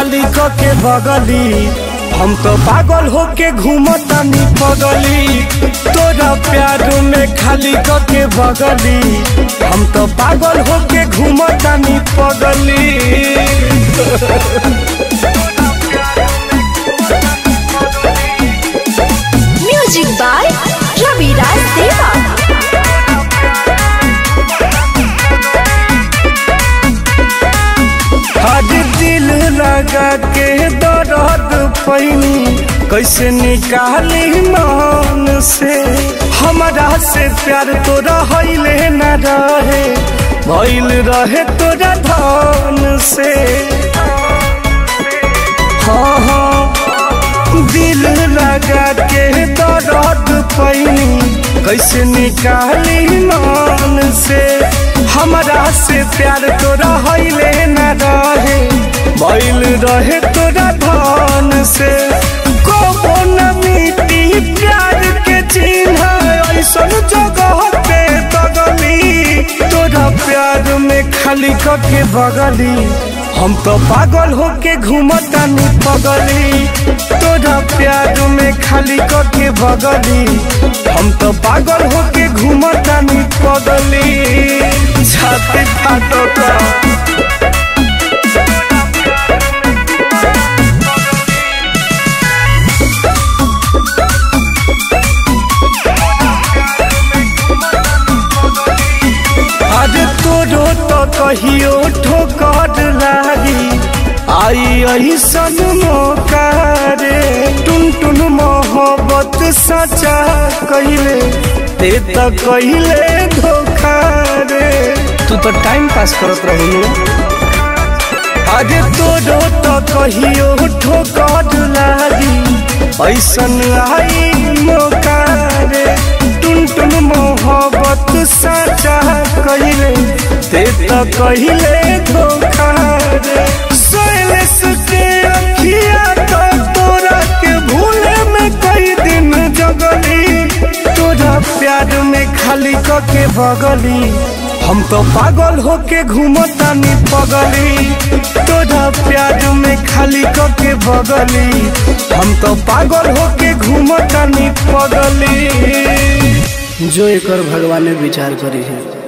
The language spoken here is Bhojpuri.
खाली क के बगली हम तो पागल होके घूमतानी पगली तोरा प्यार में खाली क के बगली हम तो पागल होके घूमतानी पगली म्यूजिक बाय रविराज देवा आज दिल लगा के दर्द पैनी कैसे निकाली मन से हमारा से प्यार तोरा हईले न रहे भइल रहे तोरा धन से हाँ हाँ दिल लगा के दर्द पैनी कैसे निकाली मन से हमारा से प्यार तोरा हईले न रहे बैल रहे तोरा धन से कबो न मिटी प्यार के चिन्ह ऐसन जगह पे तगली तोरा प्यार में खाली कके बगली हम तो पागल होके घूमतानी पगली तोरा प्यार में खाली कके बगली हम तो पागल होके घूमतानी पगली छाती फाटता आज तोरो तो कहियो ठोकर लागी आई ऐसन मौका रे टुन टुन मोहब्बत सचा कहिले ते तो कहिले धोखा रे तू तो टाइम पास करत रहू आज तोरो तो कहियो ठोकर लागी ऐसन आई मौका रे टुन टुन मोहब्बत सचा कहिले ते तो कहिले धोखा रे सोयलेस के अखिया तो तोरा के भूले में कई दिन जगली तोरा प्यार में खाली क के बगली हम तो पागल होके घूमतानी पगली तोरा प्यार में खाली क के बगली हम तो पागल होके घूमतानी पगली जो एकर भगवान विचार करी है